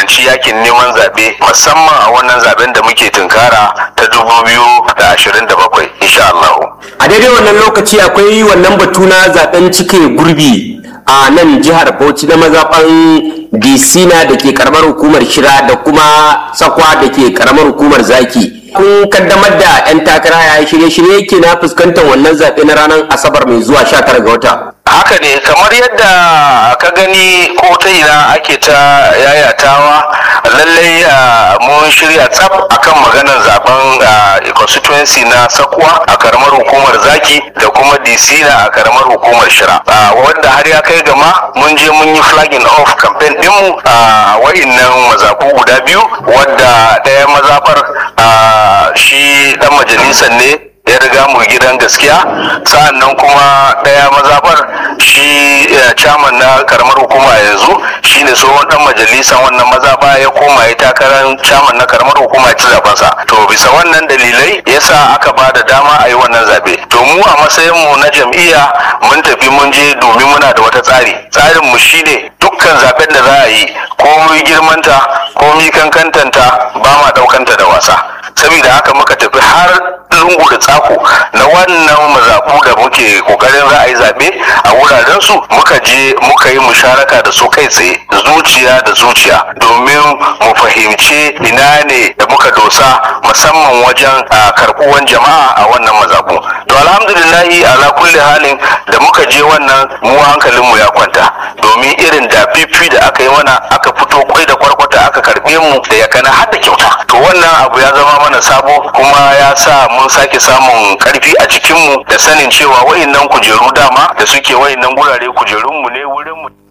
fuskanci yakin neman zaɓe musamman a wannan zaben da muke tunkara ta 2027 insha Allah. a daidai wannan lokaci akwai wannan batu na zaben cike gurbi a nan jihar bauchi na mazaɓan disina da ke karamar hukumar shira da kuma sakwa da ke karamar hukumar zaki kun kaddamar da 'yan takara ya shirye-shirye ke na fuskantar wannan zaɓe na ranar asabar mai zuwa 19 ga wata haka ne kamar yadda ka gani ko ta ina ake ta yayatawa lallai mun shirya tsaf akan maganar zaben constituency na sakuwa a karamar hukumar zaki da kuma disina a karamar hukumar shira wanda har ya kai gama mun je mun yi flagging off campaign dinmu a wa'innan mazaɓu guda biyu wadda ɗaya mazaɓar shi ɗan majalisar ne ya riga mu gidan gaskiya sa'an nan kuma ɗaya mazaɓar shi chairman na karamar hukuma yanzu shine tsohon dan majalisan wannan mazaɓa ya koma ya takarar chairman na karamar hukuma ya ci zabensa to bisa wannan dalilai yasa aka ba da dama a yi wannan zaɓe to mu a matsayin mu na jam'iyya mun tafi mun je domin muna da wata tsari tsarin mu shine dukkan zaben da za a yi komai girmanta komai kankantanta ba ma ɗaukanta da wasa saboda haka muka tafi har lungu da tsako na wannan mazaɓu da muke kokarin za a yi zaɓe a wuraren su muka je muka yi musharaka da su kai tsaye zuciya da zuciya domin mu fahimci ina ne da muka dosa musamman wajen karɓuwan jama'a a wannan mazaɓu to alhamdulillahi ala kulli halin da muka je wannan mu hankalinmu ya kwanta domin irin da fifi da aka yi mana aka fito kwai da kwarkwata aka karɓe mu da ya kana har da kyauta to wannan abu ya zama mana sabo kuma ya sa mun sake samun karfi a cikinmu da sanin cewa wayannan kujeru dama da suke wayannan gurare kujerunmu ne wurinmu